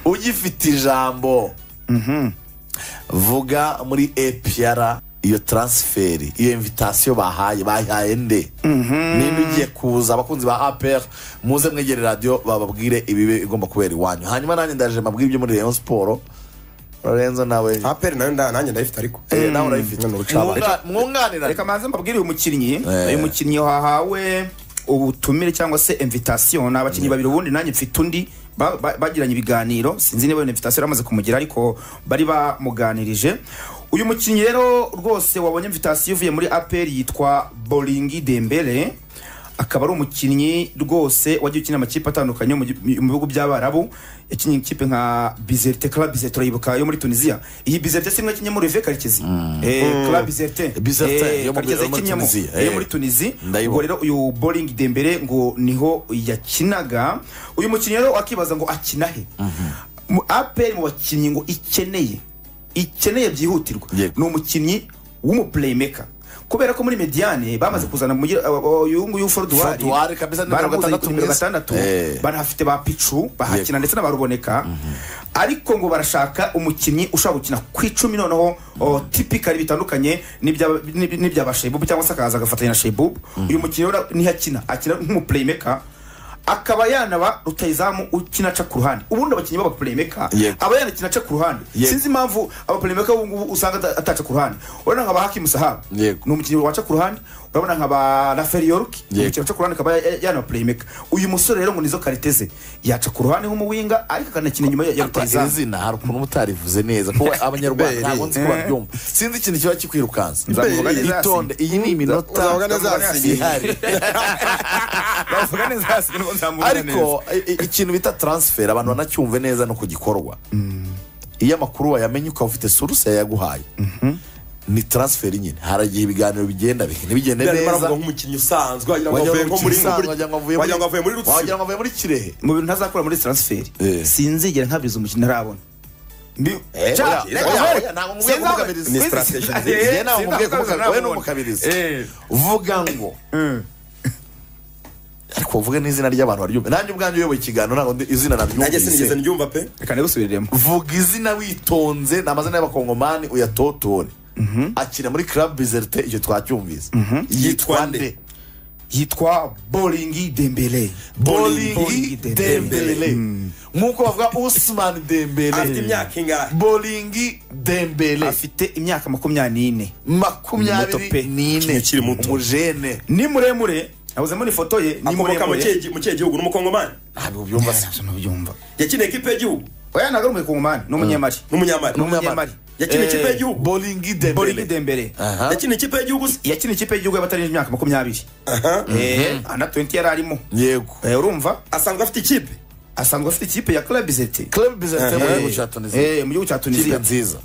ugifite ijambo vuga muri epiyara iyo taransiferi iyo invitasiyo bahaye bayihaye nde nimba ugiye kuza abakunzi ba apr muze mwegere radiyo bababwire ibibe igomba kubera iwanyu hanyuma nanjye ndaje mbabwire ibyo muri rayon siporo lorenzo nawe aperi nayo nda- nanjye ndayifite ariko eh, nawe urayifite None ubucabane. Mwunga- mwunganirane reka maze mbabwire uyu mukinnyi uyu mukinnyi wahawe ubutumire cyangwa se invitasiyo ni abakinnyi babiri ubundi nanjye mfite undi ba- ba- bagiranye ibiganiro sinzi niba iyo invitasiyo yaramaze kumugira ariko bari bamuganirije uyu mukinnyi rero rwose wabonye invitasiyo ivuye muri aperi yitwa boringi dembele akaba ari umukinnyi rwose wagiye ukina amakipe atandukanye yo mu gi- mu bihugu by'abarabu yakinnye ikipe nka bizerte club bizerte urayibuka yo muri tunisiya iyi bizerte si mwe yakinnye muri ve karekezi Eh, club bizerte Bizerte Eh, yo mu- Karekezi yo muri yakinnye mu- Tunisia, eh, yo eh. muri tunisi Ndayibona. ubwo rero uyu boringi dembere ngo niho yakinaga uyu mukinnyi rero akibaza ngo akina he Mu- aperi mu bakinnyi ngo ikeneye ikeneye byihutirwa Yego. ni umukinnyi w'umuplaymaker kubera ko muri mediane bamaze kuzana mugira- aba- aba- uyu nguyu foruduwari Forduari kabisa, nimero baramuzanye gatandatu ku nimero mwiza. gatandatu Eh. barahafite ba picu bahakina ndetse n'abaruboneka ariko ngo barashaka umukinnyi ushobora gukina ku icumi noneho o, tipikali bitandukanye n'ibya- n'ib- n'ibyaba shebubu cyangwa se akaza agafatanya na shebubu uyu mukinnyi rero niho akina akina nk'umuplaymaker akaba yanaba rutayizamu ukina aca ku ruhande ubundi abakinnyi b'abaplaymaker Yego. aba yanakina aca ku ruhande Yego. sinzi impamvu abaplaymaker ubu ngubu usanga ata- ataca ku ruhande urabona nka ba hakimu sahabu Yego. ni umukinnyi waca ku ruhande urabona nka ba raferi yoruki Yego. umukinnyi yaca ku ruhande akaba ya- yana playmaker uyu musore rero ngo nizo karite ze yaca ku ruhande nk'umuwinga ariko akanakina inyuma ya ya iri rutayizamu zina hari ukuntu mutarivuze neza kuko abanyarwanda ntabwo nzi ko baryumva sinzi ikintu kiba kikwirukansa Nzamuvuga neza yasinye. itonde iyi ni iminota Nzamuvuga neza yasinye. ihari bavuga neza hasi nubwo nzamuvuga neza ariko i- i- ikintu bita taransiferi abantu banacyumve neza no ku gikorwa iyo amakuru wayamenye ukaba ufite suruse yayaguhaye ni taransiferi nyine hari igihe ibiganiro bigenda bi- ntibigende Biriya neza baravuga nk'umukinnyi usanzwe wagira ngo wagira avuye ngo nko muri Kisanzwe, muri- wagira ngo avuye muri- wagira ngo avuye muri wagira rutsiro ngo avuye muri kirehe mu bintu ntazakora muri transferi Eh. sinzigera nkabiza umukinnyi ntarabona Mbi- Eh, Cya- oya, reka oya, nkore. oya, ntabwo mubwiye Sinzaba- kumukabiriza. Ni Sinzi- strategy Eh, nziza. Njye ntabwo sinzaba mubwiye kumukabiriza, kumukabiriza we ni ntabwo umukabiriza Eh. vuga ngo ariko uvuge n'izina ry'abantu baryumva nanjye ubwanjye uyoboye ikiganiro ntabwo ndi- izina nanjye sinigeze naryumvise ndyumva pe reka ndigusubiriremo vuga izina witonze ni amazina y'abakongomani uyatotore akina muri club bizerte icyo twacyumvise yitwa nde yitwa boringi dembele boringi dembele Dembele. nk'uko bavuga usman afite dembele imyaka ingahe boringi dembele afite imyaka makumyabiri makumyabiri Mutope. n'ine Ukiri muto. umujene ni muremure nabuzemo n'ifoto ye ni akomoka mu muremure kihe gi- mu kihe gihugu n'umukongomani ntabwo ubyumva se Ntabyo ntubyumva yakiniye ikipe y'igihugu oya ntabwo ari umukongomani ni umunyemari n'umunyamari ni umunyemari yakiniye Eh, ikipe y'igihugu boringi dembele boringi dembele Aha. yakiniye ikipe y'igihugu se yakina ikipe y'igihugu y'abatarengeje imyaka makumyabiri Aha. Eh, ana 20 yari arimo yego Eh, urumva asanzwe afite ikipe asanzwe afite ikipe ya club zete club bizerte mu Eh. gihugu cya tunisiya Eh, mu gihugu cya kiriya tunisiya nziza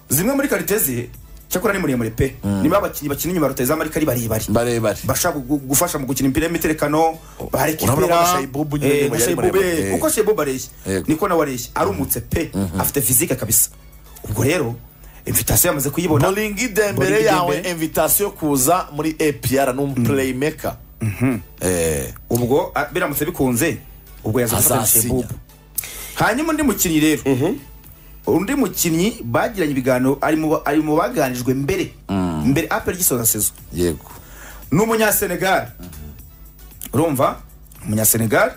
zimwe muri karite ze cyakora ni muremure pe niba abakinnyi bakina inyuma ya rutayizamu ariko ari barebare barebare bashaka gu- gufasha mu gukina imipira y'imiterekano Urabona ko na barekipera Shaibubu nyine ni muremure, muremure. kuko shebubu areshya Yego. niko nawe areshya arumutse pe afite fizike kabisa ubwo rero invitasiyo yamaze kuyibona boringi dembele Bolingi yawe Dembele. invitasiyo kuza muri apr ni umuplaymaker Eh, ubwo a- biramutse bikunze ubwo yaza gufatanya na Azasinya. shebubu hanyuma undi mukinnyi rero undi mukinnyi bagiranye ibiganiro ari mu ba- ari mu baganijwe mbere mbere apel gisoza sezo yego ni umunyasenegali urumva umunyasenegali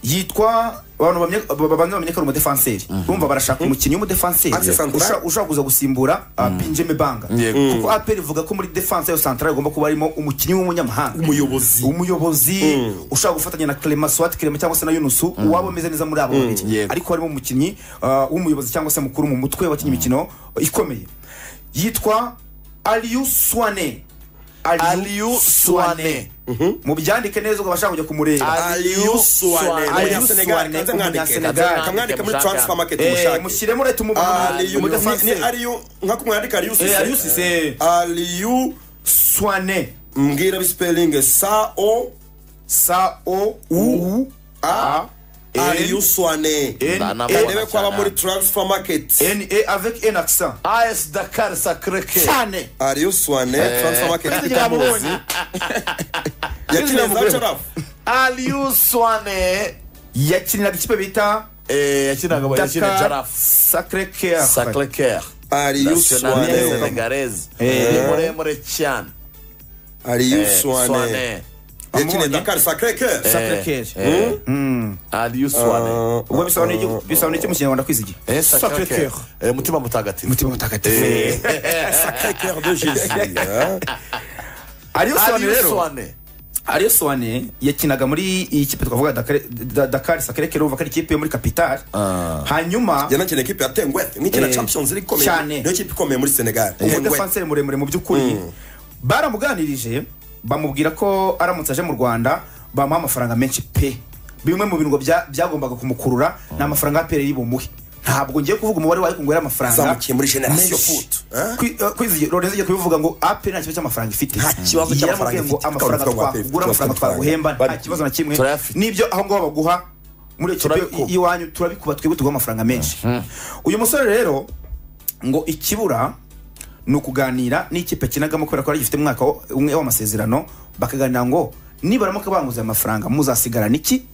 yitwa abantu bamenya- ba- ba- babanza bamenye ko ari umudefanseri urumva barashaka umukinnyi w'umudefanseri Axe central. usha- ushaka kuza gusimbura ah, pinjeme banga Yego. kuko apel ivuga ko muri defanse yo santara igomba kuba harimo umukinnyi w'umunyamahanga umuyobozi umuyobozi ushaka gufatanya na clement swat clement cyangwa se na yunusu uwaba umeze neza muri abo babiri yego. ariko harimo umukinnyi uh, w'umuyobozi cyangwa se mukuru mu mutwe wakinnye imikino ikomeye yitwa aliyu swane Aliou Suwane. mubyandike neza ubwo bashaka kujya kumureba aliyu suwane Aliou umunyasenegali Suwane, kanze mwandike umunyasenegali. kamwandike muri Mushaka. transfer market Eh, mushake mushyiremo leta aliyu ni umudefanse ariyu nka kumwandika ariyu aliyu sise sise aliyu swane mbwira bisipelingi sa o sa o u a aliyu suwane N- Ndanabona ndebe ko aba muri transfer market n a avec un accent as dakar sacreke cyane aliyu suwane transfer market yamubonye yakiniye za carafu aliyu swane yakiniraga ikipe bita Eh, yakinaga yakina dakar jarafu sacre care sacre coeur Aliou nationale Suane. senegalaise Eh. ni muremure cyane Aliou Eh, Suane. Suane Yakine Amoni. Dakar Sacre Coeur. Eh, sacre care eh, Aliou Suane Ah, ubwo bisobanuye iki- bisobanuye iki mu kinyarwanda kwizi iki Eh, sacre Sacré coeur. coeur. Eh, mutima mutagatifu mutima mutagatifu Sacré Coeur de Jésus. hein. ariyo sobanura Aliou rero Suane ariyo sobanure yakinaga muri iyi kipe twavuga Dakar- Da- dakar sacre care uva ko ari ikipe yo muri capitale hanyuma yanakina ekipe ya tengweth nkikina Eh, champions league ikomeye cyane. niyo kipe ikomeye muri senegal Tengweth. umudefanseri muremure mu by'ukuri baramuganirije bamubwira ko aramutse aje mu rwanda bamuha amafaranga menshi pe bimwe mu bintu ngo bya- byagombaga kumukurura ni amafaranga ya pereri bumuhe ntabwo ngiye kuvuga umubare wayo ngo yari amafaranga Zamukiye muri Generation menshi. Foot, eh? Kwi- eh, kwizigira- Lorenzo igiye kubivuga ngo aperi nta kibazo cy'amafaranga ifite Nta kibazo Yaramubwiye cy'amafaranga ngo ifite, amafaranga tukavuga ngo APR, twakugura amafaranga tukavuga twaguhemba nta bari- kibazo na kimwe Turayafite. n'ibyo aho ngaho baguha muri iyo kipe Turabikuba. iwanyu turabikuba twebwe tuguha amafaranga menshi uyu musore rero ngo ikibura ni ukuganira n'ikipe kinagamo kubera ko ari gifite umwaka wo- umwe w'amasezerano bakaganira ngo nibaramuka banguze aya mafaranga muzasigarana iki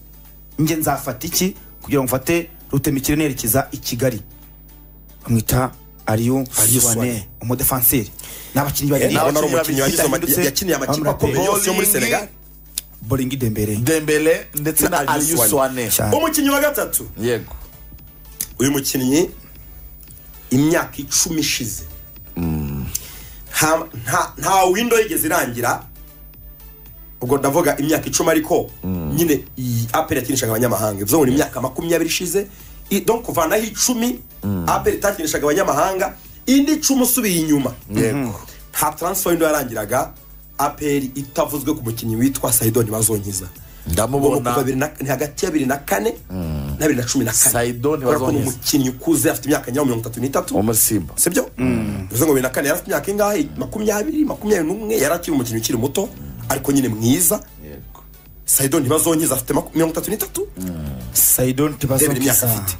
nge nzafata iki kugira ngo mfate rutemikire nerekeza i kigali bamwita ariyo Aliou Suwane. suwane umudefanseri ni abakinnyi babiri nawe ari Abakinnyi umukinnyi babiri wagize ama- bahindutse. yakiniye amakipe Amrabat. akomeye yose yo muri Bowling. senegal boringi dembere Dembele ndetse na Na Aliou Aliou Suane Cyane. umukinnyi wa gatatu yego uyu mukinnyi imyaka icumi ishize nta- nta- nta windo yigeze irangira ubwo ndavuga imyaka icumi ariko nyine iyi apel yakinishaga abanyamahanga bivuze ngo ni imyaka makumyabiri ishize I- donc kuvanaho icumi apel itakinishaga abanyamahanga indi icumi usubiye inyuma yego nta transfer windo yarangiraga apel itavuzwe ku mukinnyi witwa sayidoni bazonkiza ndamubona kuva bibiri na- ni hagati ya bibiri na kane na bibiri na cumi na kane Saidoni Kubera ko ni Bazonkiza. umukinnyi ukuze afite imyaka nyawo mirongo itatu n'itatu wo muri simba sibyo bivuze ngo bibiri na kane yari afite imyaka ingahe makumyabiri makumyabiri n'umwe yari akiri umukinnyi ukiri muto ariko nyine mwiza yego sayidoni ntibazonkiza afite maku- mirongo itatu n'itatu sayidoni ndebera imyaka tibazokisa afite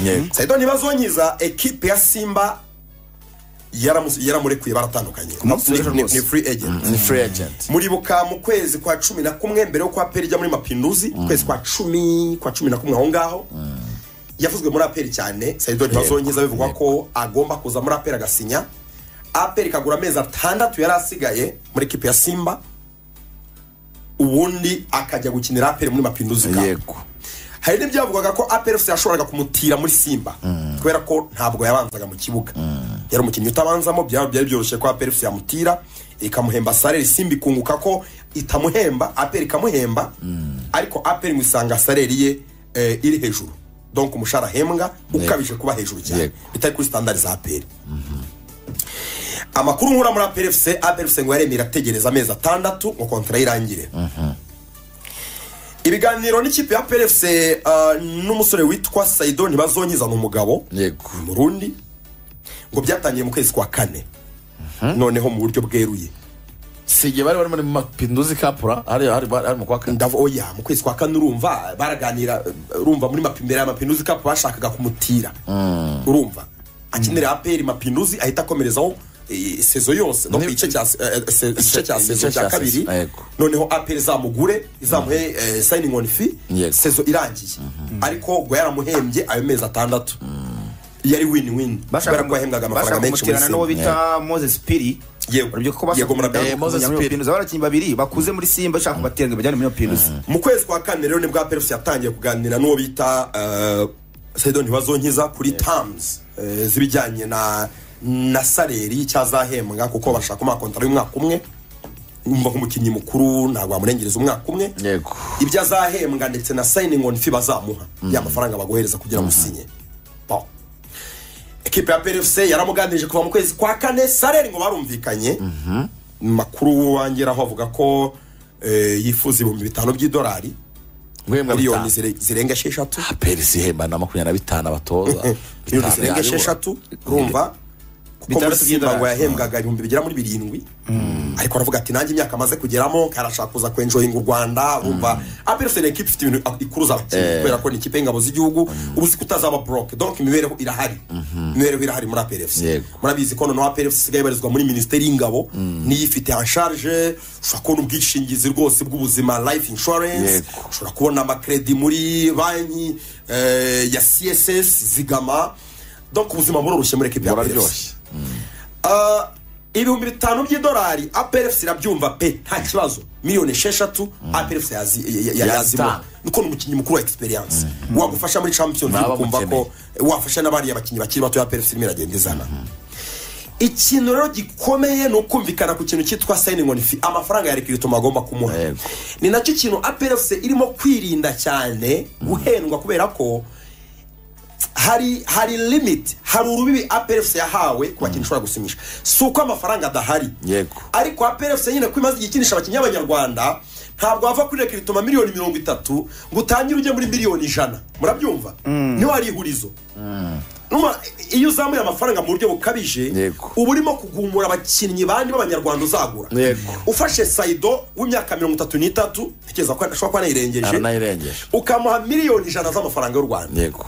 yego sayidoni ntibazonkiza ekipe ya simba yaramu- yaramurekuye baratandukanye makusanyirizo Ni- ni rwose. ni free agent ni free agent muribuka mu kwezi kwa cumi na kumwe mbere yo kwa peri ijya muri mapinduzi kwezi kwa cumi kwa cumi na kumwe aho ngaho yavuzwe muri aperi cyane sayidoni bazongiza bivugwa ko agomba kuza muri aperi agasinya aperi ikagura amezi atandatu yari asigaye muri ekipi ya simba ubundi akajya gukinira aperi muri mapinduzi Cup. yego hari n'ibyavugwaga ko aperi fc yashoboraga kumutira muri simba kubera ko ntabwo yabanzaga mu kibuga yari umukinnyi utabanzamo byaba byari byoroshye ko aperi fc yamutira ikamuhemba sareri simba ikunguka ko itamuhemba aperi ikamuhemba ariko aperi ngo isanga sareri ye eh, iri hejuru donc umushahara ahembwa ukabije kuba hejuru cyane Yego. bitari kuri standard za aperi amakuru nkura muri aperi fc aperi fc ngo yaremye irategereza amezi atandatu ngo kontara irangire ibiganiro n'ikipe ya PLFC uh, n'umusore witwa Saidoni bazonyiza ni umugabo yego Murundi ngo byatangiye mu kwezi kwa kane noneho mu buryo bweruye si igihe bari bari muri mapinduzi kapura hari hari hari mu kwa kane ndavu oya mu kwezi kwa kane urumva baraganira uh, urumva muri mapi imbere ya mapinduzi kapu bashakaga kumutira urumva akinira APR mapinduzi ahita akomerezaho eh, sezo yose no ku gice cya se- eh, se- igice cya igice cya sezo sezo, cya kabiri yego. noneho APR izamugure izamuhe eh, signing on fee Yego. sezo irangiye ariko ngo yaramuhembye ayo mezi atandatu yari win win kubera ko yahembwaga amafaranga menshi muri bashaka n'uwo simba bita moses piri Yego. urubyiruko ko Yego, murabe- Eh, Moses Piri. bashaka abakinnyi babiri bakuze muri simba bashaka kubatera ngo bajyane muri mapinduzi mu kwezi kwa kane rero nibwo APR FC yatangiye kuganira n'uwo bita uh, Saidon Ntibazonkiza kuri terms eh, z'ibijyanye na na saleri y'icyo azahembwa kuko bashaka kumuha kontara y'umwaka umwe umva nk'umukinnyi mukuru ntabwo wamurengereza umwaka umwe yego ibyo azahembwa ndetse na signing on fee bazamuha ya mafaranga bagohereza kugira ngo usinye Bon. ekipe ya PRFC yaramuganirije kuva mu kwezi kwa kane sareri ngo barumvikanye makuru wangeraho avuga ko eh, yifuza ibihumbi bitanu by'idolari guhembwa miliyoni bitanu zire- zirenga esheshatu aperi zihemba na makumyabiri na bitanu abatoza miliyoni Bitanu zirenga yaribo. esheshatu urumva kuko muri Bitandatu simba ngo by'idolari. yahembwaga ibihumbi bigera muri birindwi ariko aravuga ati nanjye imyaka amaze kugeramo karashaka kuza kwenjoyinga u rwanda wumva apelesi ni ekipa ifite ibintu ikuruza abakinnyi kubera ko ni ikipe y'ingabo z'igihugu ubu si kutazaba boroke donc imibereho irahari imibereho irahari muri apelesi Yego. murabizi ko noneho apelesi isigaye ibarizwa muri minisiteri y'ingabo niyo ifite en charge ushobora kubona ubwishingizi rwose bw'ubuzima life insurance Yego. ushobora kubona amakredi muri banki eh, ya css zigama donc ubuzima buroroshye muri ekipa ya apelesi buraryoshye Ah, ibihumbi bitanu by'idolari aperefusi irabyumva pe nta kibazo miliyoni esheshatu aperefusi yazima Yazitanga. nuko ni umukinnyi mukuru wa egisperiyanse wagufasha muri champions Baba league ukumva ko wafasha n'abariya bakinnyi bakiri bato ya aperefusi irimo iragenda izana ikintu rero gikomeye ni ukumvikana ku kintu cyitwa sayiningi oni fi amafaranga ya rekirito agomba kumuha Yego. ni nacyo kintu aperefusi irimo kwirinda cyane guhendwa kubera ko hari hari limit hari urubibi aperefusi yahawe ku bakinnyi ishobora gusinyisha si uko amafaranga adahari Yego. ariko aperefusi nyine ko imaze igihe ikinisha abakinnyi b'abanyarwanda ntabwo wava kuri rekiritoma miliyoni mirongo itatu ngo utangire ujye muri miliyoni ijana murabyumva niho hari ihurizo Numa- iyo uzamuye amafaranga mu buryo bukabije Yego. uba urimo kugumura abakinnyi bandi b'abanyarwanda uzagura Yego. ufashe sayido w'imyaka mirongo itatu n'itatu ntekereza ko ashobora kuba anayirengeje aranayirengeje ukamuha miliyoni ijana z'amafaranga y'u rwanda yego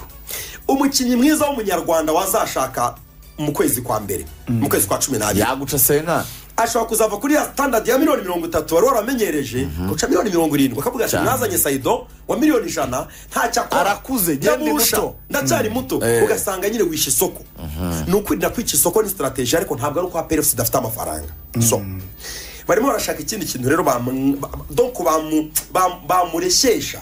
umukinnyi mwiza w'umunyarwanda wazashaka mu kwezi kwa mbere mu kwezi kwa cumi n'abiri yaguca senga ashobora kuzava kuri ya standard ya miliyoni mirongo itatu wari waramenyereje guca miliyoni mirongo irindwi akavuga ati Cyane. mwazanye sayido wa miliyoni ijana ntacyo akora Arakuze, genda Ndabusha, muto. ndacyari muto Eh. ugasanga nyine wishe isoko ni ukwirinda kwica isoko ni sitarategi ariko ntabwo ari uko aperefusi idafite amafaranga so barimo barashaka ikindi kintu rero bamu- ba- donc bamu- bam- bamureshyesha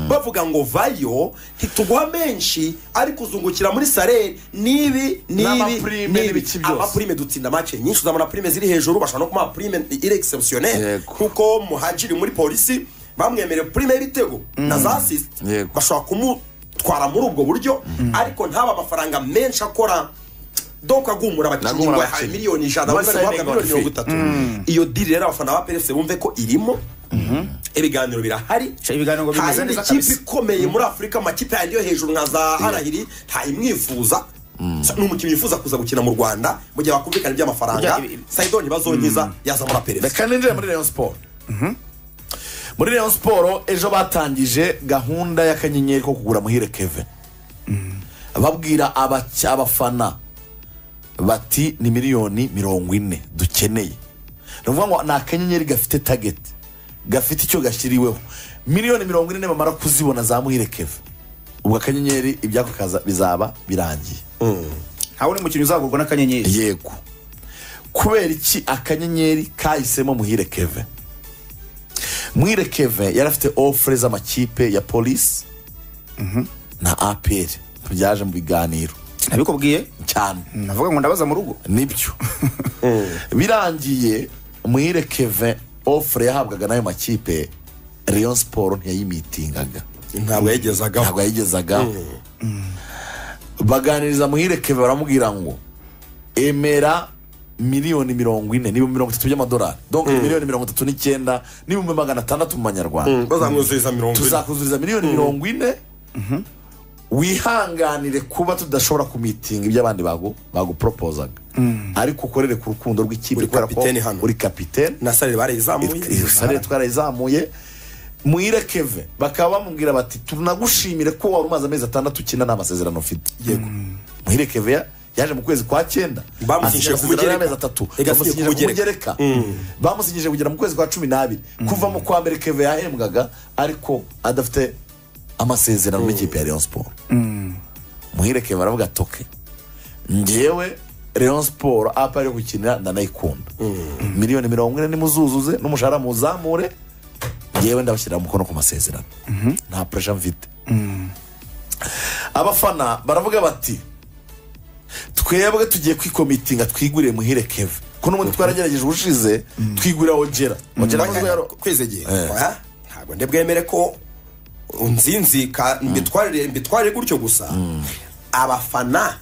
bavuga ngo vayo ntituguha menshi ariko uzungukira muri sare n'ibi n'ibi N'amaprime n'ibiki byose. amaprime dutsinda make nyinshi uzabona prime ziri hejuru bashobora no kumuha prime iri exceptionnel Yego. kuko muhajiri muri polisi bamwemereye prime y'ibitego na za assist Yego. bashobora kumutwara muri ubwo buryo ariko ntaba amafaranga menshi akora donc agumura abakinnyi Agumura ngo yahaye abakinnyi. miliyoni ijana Muri bari bari guhabwa signing miliyoni on mirongo itatu iyo diri rero abafana ba perese bumve ko irimo ibiganiro birahari Cya, ibiganiro ngo bimeze nta yindi neza kipe kabisa. ikomeye muri afurika amakipe yandi yo hejuru nka za arahiri ntayimwifuza ni umukinnyi wifuza kuza gukina mu rwanda mu gihe bakumvikana iby'amafaranga Burya ibi- sayido ntibazongiza yaza muri aperese reka ninjire muri rayon siporo muri rayon siporo ejo batangije gahunda y'akanyenyeri ko kugura muhire kevin babwira abac- abafana bati ni miliyoni mirongo ine dukeneye ni ukuvuga ngo ni akanyenyeri gafite tageti gafite icyo gashyiriweho miliyoni mirongo ine bamara kuzibona za muhire kevin ubwo akanyenyeri ibyako kaza- bizaba birangiye ntawe uri mukinnyi uzagurwa n'akanyenyeri yego kubera iki akanyenyeri kahisemo muhire keve muhire keve yari afite ofure z'amakipe ya polisi na apr tubyaje mu biganiro nabikubwiye cyane navuga ngo ndabaza mu rugo nibyo birangiye muhire keve ofure yahabwaga n'ayo makipe rayon siporo ntiyayimitingaga ntabwo yagezagaho ntabwo yayigezagaho baganiriza muhirekeve baramubwira ngo emera miliyoni mirongo ine n'ibihumbi mirongo itatu by'amadolari donke miliyoni mirongo itatu n'icyenda n'ibihumbi magana atandatu mu banyarwanda bazamwuzuriza mirongo ine tuzakuzuriza miliyoni mirongo ine wihanganire kuba tudashobora kumitinga ibyo abandi bagu- baguporopozaga ariko ukorere ku rukundo rw'ikipe Uri kubera ko kapiteni hano. uri kapiteni na sare barayizamuye isare twarayizamuye muhire keve bakaba bamubwira bati tunagushimire ko wari umaze amezi atandatu ukina nta masezerano ufite yego muhire keve ya- yaje mu kwezi kwa cyenda Bamusinyishije asinya ku amasezerano mugereka. y'amezi atatu Yego, asinyishije bamusinyije ku ku mugereka bamusinyije kugera mu kwezi kwa cumi n'abiri kuva mu kwa mbere keve yahembwaga ariko adafite amasezerano n'ikipe ya Rayon Sport muhire keve aravuga ati "Okay, ngewe Rayon Sport apa yo gukinira ndanayikunda miliyoni mirongo ine nimuzuzuze n'umushahara muzamure yewe ndabashyirira umukono ku masezerano nta puresha mfite abafana baravuga bati twebwe tugiye kwikomitinga twigurire muhire keve ko n'ubundi twaragerageje ubushize twigurira ogera ogera Wajya- ntabwo yaro- kwizegeye Oya, ntabwo ndibwemere ko nzinzika mbitwarire mbitwarire gutyo gusa abafana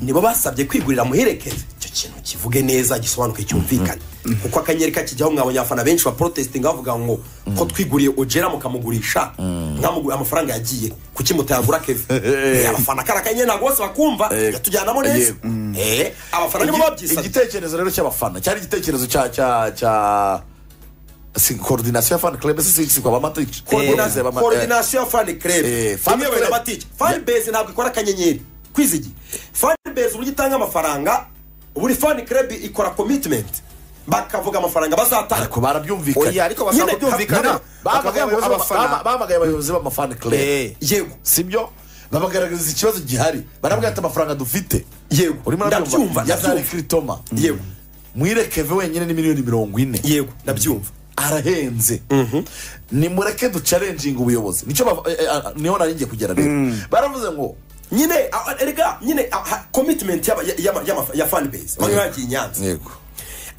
nibo basabye kwigurira muherekeze icyo kintu kivuge neza gisobanuke cyumvikane kuko akanyenyeri kakijyaho mwabonye abafana benshi baprotestinga bavuga ngo ko twiguriye ogera mukamugurisha mwamuguriye amafaranga yagiye kuki mutayagura keve abafana kari akanyenyeri ntabwo bose bakumva Eh, yatujyanamo neza yego. Eh, abafana nibo babyisabye igitekerezo rero cy'abafana cyari igitekerezo cya cya cya si koordinasiyo ya fani club si si kwa bamatic Coordination- coordination ya fan club Eh, fan imwe club. bamatike fan base ntabwo ikora akanyenyeri kwizigi fan base uburyo itanga amafaranga buri fan club ikora commitment bakavuga amafaranga bazatanga ariko barabyumvikanye Oya, ariko bashaka Nyine, kubyumvikana. nyine, bahamagaye Bakavuga abayobozi abafana. b'ama- bahamagaye abayobozi b'amafani club Eh. yego sibyo babagaragariza ikibazo gihari barabwira ati amafaranga dufite Yego. urimo Ndabyumva, urabyumva yazari ndabyumva. kiritoma Yego. mwirekeve wenyine ni miliyoni mirongo ine yego ndabyumva arahenze nimureke ducarenjinga ubuyobozi nicyo bava- eh, eh, niho nari ngiye kugera rero baravuze ngo nyine a- a- erega nyine a- ha- commitment y'aba- ya- ya- ya- ya fan base bamwe bagiye i nyanza yego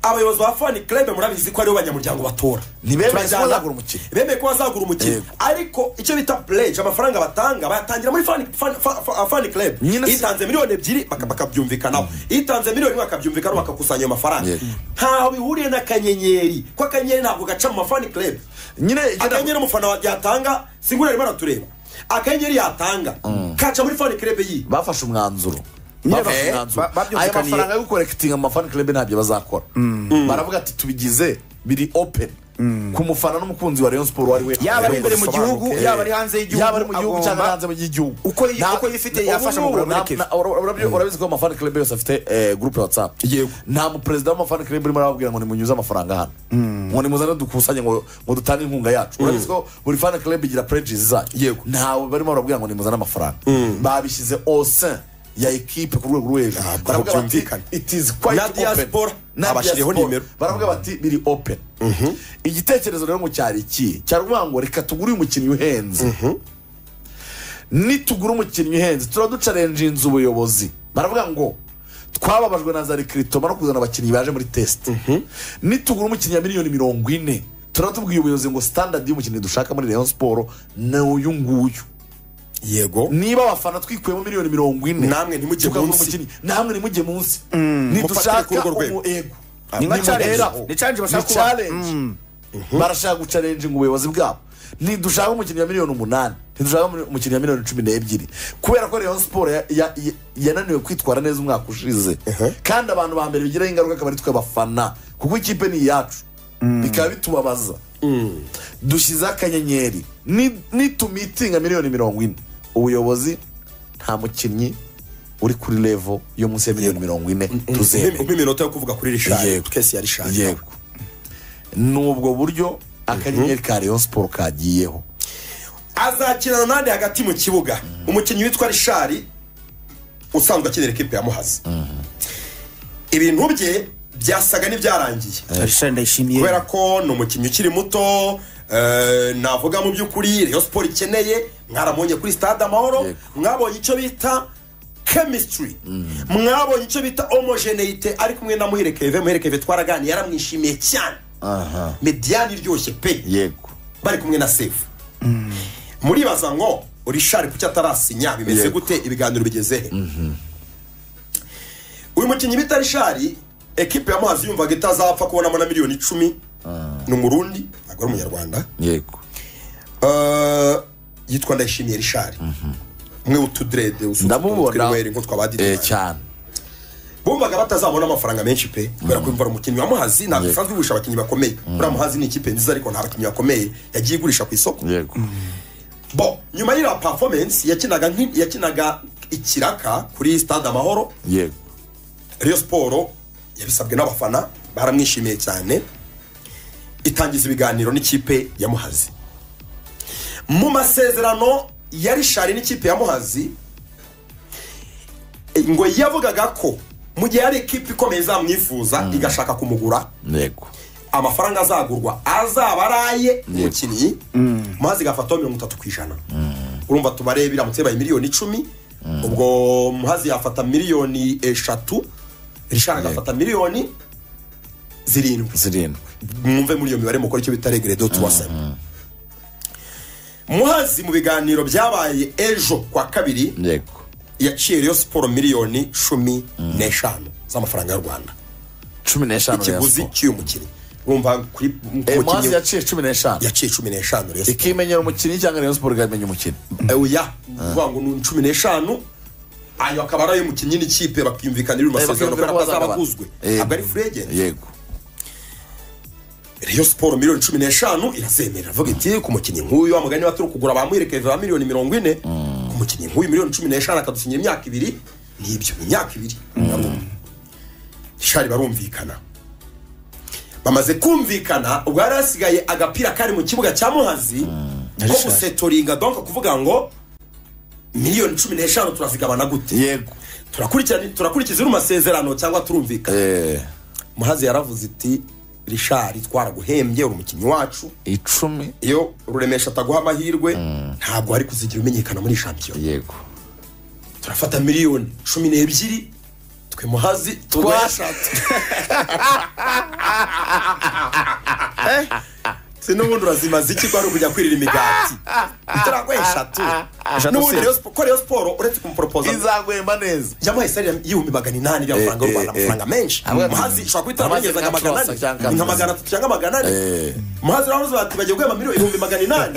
abayobozi ba fan club murabizi ko aribo banyamuryango batora Ntibemeye ko Turajyana- bazagura umukino. bemeye ko bazagura umukino Yego. ariko icyo bita pledge amafaranga batanga bayatangira muri fan, fan, fa- fa- fan club Nyine si- itanze miliyoni ebyiri baka- bakabyumvikanaho itanze miliyoni imwe bakabyumvikanaho bakakusanya ayo mafaranga Yego. ntaho bihuriye n'akanyenyeri ko akanyenyeri ntabwo gaca mu mafan club nyine akanyenyeri umufana wa- yatanga singura arimo aratureba akanyenyeri yatanga kaca muri fan club yiye bafashe umwanzuro Nyine bafashe ba- umwanzuro ba- babyumvikaniye. aya mafaranga yo gukorekitinga mu mafani club ntabyo bazakora baravuga ati tubigize biri open ku mufana n'umukunzi wa rayon siporo uwo ari we Yaba ari imbere mu Bisobanuke. gihugu, yaba ari hanze y'igihugu, yaba ari mu gihugu cyangwa agomba- hanze y'igihugu Uko yi- Nta- uko yifite ubu yafasha mu n'ubu kugura muri nta- Kevin. nta- ura- ura- urabizi ko amafani club yose afite eh, groupe ya whatsapp Yego. nta muperezida w'amafani club urimo arababwira ngo nimunyuze amafaranga hano ngo nimuzane dukusanye ngo ngo dutange inkunga yacu urabizi ko buri fani club igira pledges zayo Yego. ntawe barimo barabwira ngo nimuzane amafaranga babishyize au sein ya ekipe ku rwego rwo hejuru Ntabwo baravuga bati byumvikana. it is quite Na open." diaspora, Na abashyiriyeho diaspora. nimero. baravuga bati biri open igitekerezo rero ngo cyari iki cyari ukuvuga ngo reka tugure uyu mukinnyi uhenze nitugura umukinnyi uhenze turaducarenjinze ubuyobozi baravuga ngo twababajwe na za rekiritoma no kuzana abakinnyi baje muri tesite nitugura umukinnyi ya miliyoni mirongo ine turatubwiye ubuyobozi ngo sitandadi y'umukinnyi dushaka muri rayon siporo ni uyu nguyu yego niba abafana twikuyemo miliyoni mirongo ine Namwe ntimujye tukagura munsi. umukinnyi, namwe nimujye munsi Mufatire ntidushaka kuri urwo rwego. umu ego Ni nka challenge. muhera. Ni challenge Ni bashaka kubaha. challenge. barashaka gucarenjinga ubuyobozi bwabo ntidushaka umukinnyi wa miliyoni umunani ntidushaka umukinnyi wa miliyoni cumi n'ebyiri kubera ko rayon siporo ya- ya- ya- yananiwe kwitwara neza umwaka ushize kandi abantu ba mbere bigiraho ingaruka akaba ari twe bafana kuko ikipe ni iyacu bikaba bitubabaza dushyizeho akanyenyeri Ni- nitumitinga miliyoni mirongo ine ubuyobozi nta mukinnyi uri kuri levo yo munsi ya miliyoni mirongo ine tuzemewe umpa iminota yo kuvuga kuri rishari Yego. twese yari shari yego ni ubwo buryo akanyenyeri ka rayon siporo kagiyeho azakinana n'andi hagati mu kibuga umukinnyi witwa rishari usanzwe akinira ekipe ya muhazi ibintu bye byasaga n'ibyarangiye Richard ndayishimiye kubera ko ni umukinnyi ukiri muto eh, navuga mu by'ukuri reyo siporo ikeneye mwaramubonye kuri stade amahoro Yego. mwabonye icyo bita chemistry mwabonye icyo bita homogeneite ari kumwe na muherekeve muherekeve twaraganiye yaramwishimiye cyane aha mediyani iryoshye pe yego bari kumwe na sefu muribaza ngo rishari kuki atarasinya bimeze Yego. gute ibiganiro bigeze he uyu mukinnyi bita rishari ekipe ya muhazi yumvaga itazapfa kubonamo na miliyoni icumi ni umurundi ntabwo ari umunyarwanda yego Eh, yitwa ndayishimiye rishari umwe w'utudrede ndamubona nko twabaditse eh, cyane bumvaga batazabona amafaranga menshi pe kubera ko imvura umukinnyi wa muhazi ntabwo Yego. isanzwe igurisha abakinnyi bakomeye buriya muhazi ni ikipe nziza ariko nta bakinnyi bakomeye yagiye igurisha ku isoko yego bo nyuma y'iriya performance yakinaga nki- yakinaga ikiraka kuri stade amahoro yego Rayon siporo yabisabwe n'abafana baramwishimiye cyane itangiza ibiganiro n'ikipe ya muhazi mu masezerano ya rishari n'ikipe ya muhazi eh, ngo yavugaga ko mu gihe hari ikipe ikomeye izamwifuza igashaka kumugura yego amafaranga azagurwa azaba araye umukinnyi maze igafataho mirongo itatu ku ijana urumva tubare biramutse bibaye miliyoni icumi ubwo muhazi yafata miliyoni eshatu rishara agafata miliyoni zirindwi zirindwi mwumve muri iyo mibare mukora icyo bita regere do tuwasema muhazi mu biganiro byabaye ejo kwa kabiri yego yaciye rero siporo miliyoni cumi n'eshanu z'amafaranga y'u rwanda cumi n'eshanu Rayon ikiguzi Sport. cy'uyu mukinnyi urumva kuri ku Eh, muhazi mukinnyi- yaciye cumi n'eshanu yaciye cumi n'eshanu rero ikimenyera umukinnyi cyangwa rayon siporo ikamenya umukinnyi Eh, oya ni ukuvuga ngo ni cumi n'eshanu ayo akaba ari ay'umukinnyi n'ikipe bakiyumvikanira mu masezerano bakiyumvira kubera ko ko bazaba azaba aguzwe Yego. ntabwo ari free agent yego Rayon Sport miliyoni cumi n'eshanu irazemerera avuga iti ku mukinnyi nk'uyu wa mugani waturuka kugura bamuherekeje ba miliyoni mirongo ine ku mukinnyi nk'uyu miliyoni cumi n'eshanu akadusinyira imyaka ibiri nibyo imyaka ibiri shari barumvikana bamaze kumvikana ubwo hari hasigaye agapira kari mu kibuga cya muhazi ko Richard. gusetoringa donka kuvuga ngo miliyoni cumi n'eshanu turazigabana gute yego turakurikirana- turakurikiza ino masezerano cyangwa turumvikana Eh, muhazi yaravuze iti rishari twaraguhembye uri umukinnyi wacu icumi iyo ruremesha ataguha amahirwe ntabwo ari kuzigira umenyekana muri shampiyona yego turafata miliyoni cumi n'ebyiri twe muhazi turwayashatse sinubundi urazimaze iki ko ari ukujya kwirira imigati turaguha eshatu n'ubundi si- Rayon Sport- ko Rayon siporo uretse kumuporopoza izagwemba neza yamuhaye salari y'ibihumbi magana inani by'amafaranga y'u Eh, Rwanda eh, amafaranga menshi Hamwe ati- muhazi ushobora guhita Amazi amugeza nka nka magana Closa cyangwa ane nka magana atatu cyangwa magana ane Eh. muhazi uramuzi bati bagiye guhemba miliyoni ibihumbi magana inani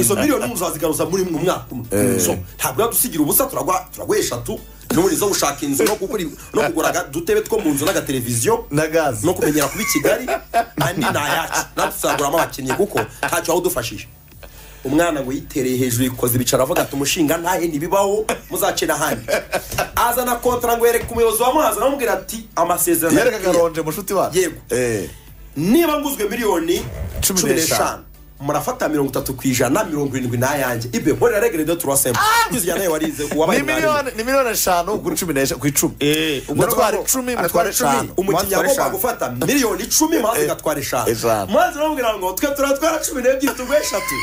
izo miliyoni muzazigaruza muri mu mwaka umwe So, ntabwo yadusigira ubusa turaguha turaguha eshatu n'ubundi zo gushaka inzu no kugura no kugura udutebe two mu nzu n'agateleviziyo na gazi no kumenyera kuba i kigali andi ni ayacu natwe tuzaguramo abakinnyi kuko ntacyo wawudufashije umwana ngo yitereye hejuru yikoze ibicara avuga ati umushinga ntahe ntibibaho muzace n'ahandi azana kontara ngo yereke umuyobozi wa muhazi aramubwira ati amasezerano yerekaga yagiye. ronje mushuti wacu Yego. Eh, niba nguzwe miliyoni Cumi cumi n'eshanu. n'eshanu murafata mirongo itatu ku ijana mirongo irindwi n'ayanjye ibe mporera regerede turasemba tuzijyana nawe warize uwabaye ni mwarimu. miliyoni ni miliyoni eshanu kuri cumi n'eshanu ku icumi Eh, ubwo ndatwara navuga ngo icumi aratwara mutwara icumi. eshanu umukinnyi Muhazi atwara agomba eshanu. gufata miliyoni icumi maze igatwara eshanu eshanu. maze aramubwira ngo twe turatwara cumi n'ebyiri tugwe eshatu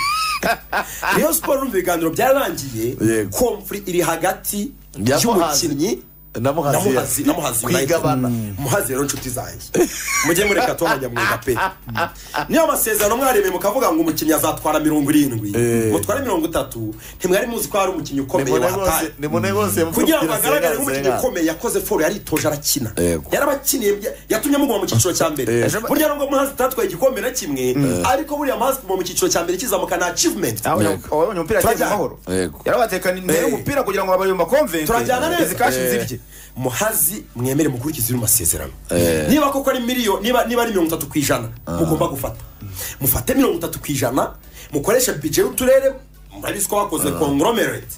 Rayon siporo urumva ibiganiro byarangiye Yego. komfuri iri hagati Ya Muhazi. y'umukinnyi na muhazi Muhazi- na Muhazi United. kwigabana muhazi rero nshuti zanjye mujye mureka tuba abanyamwuga pe niyo amasezerano mwaremeye mukavuga ngo umukinnyi azatwara mirongo irindwi mutware mirongo itatu ntimwari muzi ko hari umukinnyi ukomeye nimune wataye rwose nimune rwose kugira ngo mvugira agaragare senga, nk'umukinnyi senga. ukomeye yakoze foro yaritoje arakina Yego. yarabakiniye bya- yatumye muguma mu cyiciro cya mbere Yego. burya nubwo muhazi utatwaye igikombe na kimwe ariko buriya muhazi kuguma mu cyiciro cya mbere kizamuka na achievement Yego. abonye umupira yagiye Turajya- mu mahoro Yego. yarabatekaniye imbere y'umupira kugira ngo abayumba komvense turajyana neza kashi Eh. zirye muhazi mwemere mukurikize ino masezerano niba koko ari miliyoni niba niba ari mirongo itatu ku ijana mugomba gufata mufate mirongo itatu ku ijana mukoreshe bije y'uturere murabizi ko bakoze conglomerate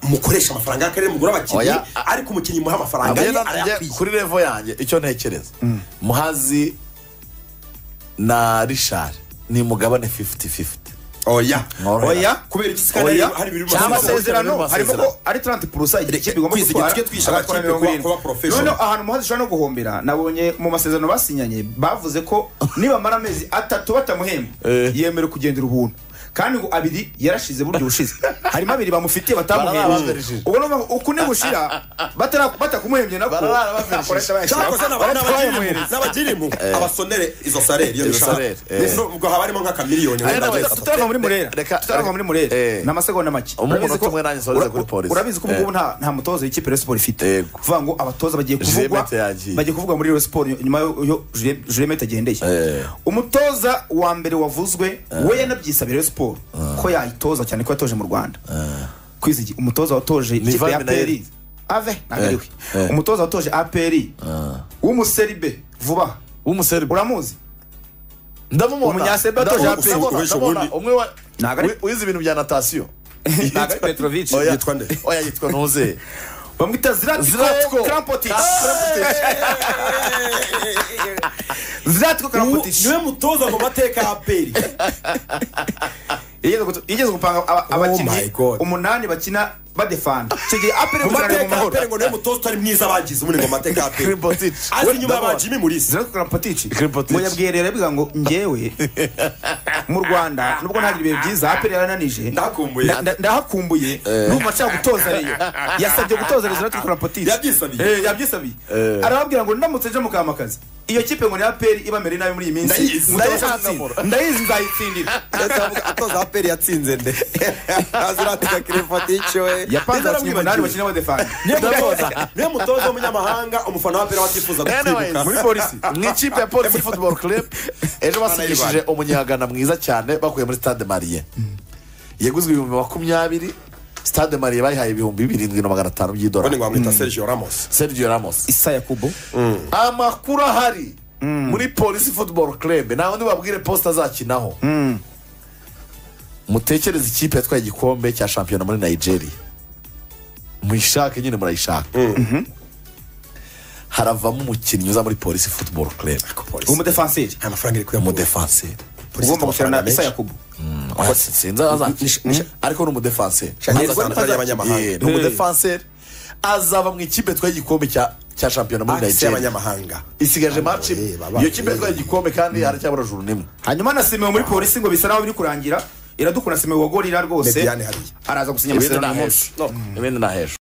mukoresha amafaranga y'akarere mugura abakinnyi Oya, a- ariko umukinnyi muha amafaranga ye Njye na- njye arayakwiye kuri revo yanjye icyo ntekereza muhazi na rishari ni mugabane 50-50 oya Mworohera. oya kubera iki sikana oya hari ibiri mu cyangwa masezerano amasezerano harimo ko Amasezerano. ari 30 purusa igihe kipe igomba Kwizigira tujye gutwara twisha agakora amakipe mirongo kuba- irindwi. kuba professional. noneho ahantu muhazi ushobora no guhombera nabonye mu masezerano basinyanye bavuze ko nibamara amezi atatu batamuhemba Eh. yemerewe kugendera ubuntu kandi ngo abiri yarashize buryo bushize harimo abiri bamufitiye Barababirishije. batamuhembye ubwo niyo mpamvu uku nibushira batara- batakumuhembye nako Barababirishije. akoresha bayashyira- cyakoze bataramuhereza. n'abagirimu abasonere izo sarere iyo Izo bishaka sarere, eh. ubwo haba harimo nk'akamiliyoni Ari wenda n'abagirimu. wese tutarava muri murera Reka- tutarava muri murera Eh. ni amasegonda make Umunota Urabizi ko- umwe nanjye nsoreze ura- kuri polisi. urabizi ko ubu ngubu nta nta mutoza w'ikipe ya siporo ifite Yego. kuvuga ngo abatoza bagiye kuvugwa Juliette yagiye. bagiye kuvugwa muri Rayon siporo nyuma yo juremete agendeye Eh. umutoza wa mbere wavuzwe we yanabyisabira Rayon siporo ko yayitoza cyane ko yatoje mu rwanda kwizigi umutoza watoje ikipe ya Van Minel. peri ave ntabwo Eh. ariwe Eh. umutoza watoje aperi w'umuseribe vuba aha. w'umuserbe uramuzi ndamubona Umunyasebe atoje Ndamubona, aperi. ndamubona, Uwishe ndamubona. ubundi. umwe wa- Ntabwo ari- wi- wize ibintu bya natasiyo ntabwo ari petrovic Oya. yitwa nde? oya yitwa ntuze bamwita ziratiko Zlatko. krampotic ziratiko krampotic niwe mutoza mu mateka ya peri yigeze gutu- yigeze gupanga aba- abakinnyi my God. umunani bakina badefanda icyo gihe apere mu gukinana mu mateka ya mahoro peri ngo niwe mutoza utari mwiza bagize ubundi ngo mu mateka ya peri Kribotic. azi inyuma ya ba Ndamubona. jimmy murisi ziratiko krampotic Krampotic. ngo yabwiye rero bivuga ngo njyewe mu rwanda nubwo ntagira ibihe byiza apere yarananije Ndahakumbuye. nda- nda- ndahakumbuye numva nshaka gutoza reyo yasabye gutoza reyo ziratiko krampotic Yabyisabiye. Eh, yabyisabiye arababwira ngo ndamutse nje mukamakazi iyo kipe ngo ni aperi ibamere nabi muri iyi minsi Ndayizi. mutabasha Ndayizi. gutsinda. ndayizi nzayitsindira atoza peri yatsinze nde aziratika kirefatico we yapanze abakinnyi umunani bakina badefanda niwe mutoza w'umunyamahanga umufana wa peri watifuza Anyways, gutsinda muri polisi mu ikipe ya polisi football club ejo basinyishije umunyagana mwiza cyane bakuye muri stade mariye yaguzwe ibihumbi makumyabiri stade mariye bayihaye ibihumbi birindwi na magana atanu ubundi ngo by'idolari bamwita sergio ramos sergio ramos isa yakubu amakuru ahari muri polisi football club nta wundi babwire posita azakinaho mutekereze ikipe yatwaye igikombe cya shampiyona muri nigeria muyishake nyine murayishaka haravamo umukinnyi uza muri polisi football club umudefanseri nta mafaranga iri kuyamura umudefanseri Polisi ifite ugomba gushora na amafaranga isa menshi. yakubu Oya, sinzi azaca. nisha- ariko ni umudefanseri Shaniel Azazana Rwanda azaza- y'abanyamahanga. Yeah, ni umudefanseri azaba mu ikipe yatwaye igikombe cya cya shampiyona muri Axi nigeria y'abanyamahanga isigaje match imwe. Eh, baba- iyo kipe yatwaye igikombe kandi haracyabura juru n'imwe hanyuma nasimiwe muri polisi ngo bisa naho biri kurangira iradukura nasimiwe wa gorira rwose Mediane hariya. araza gusinya ibindi ni amasezerano uyu ahejo munsi ibindi ni ahejo